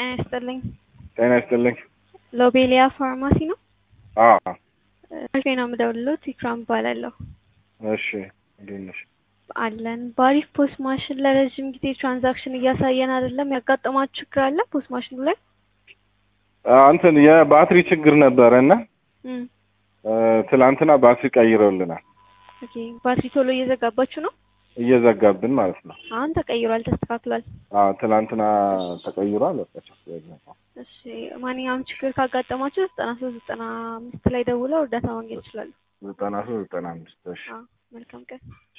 ጤና ይስጥልኝ። ጤና ይስጥልኝ። ሎቤሊያ ፋርማሲ ነው? አዎ አልፌ ነው የምደውልልዎት። ኢክራም እባላለሁ። እሺ እንዴት ነሽ? አለን በአሪፍ ፖስት ማሽን ለረዥም ጊዜ ትራንዛክሽን እያሳየን አይደለም። ያጋጠማችሁ ችግር አለ ፖስት ማሽኑ ላይ? አ፣ እንትን የባትሪ ችግር ነበረ እና እም፣ እ፣ ትላንትና ባትሪ ቀይረውልናል። ኦኬ ባትሪ ቶሎ እየዘጋባችሁ ነው? እየዘጋብን ማለት ነው። አሁን ተቀይሯል፣ ተስተካክሏል። አዎ ትላንትና ተቀይሯል። በቃ ችግር የለም። እሺ ማንኛውም ችግር ካጋጠማችሁ ዘጠና ሶስት ዘጠና አምስት ላይ ደውለው እርዳታ ማግኘት ይችላሉ። ዘጠና ሶስት ዘጠና አምስት እሺ አዎ መልካም ቀን።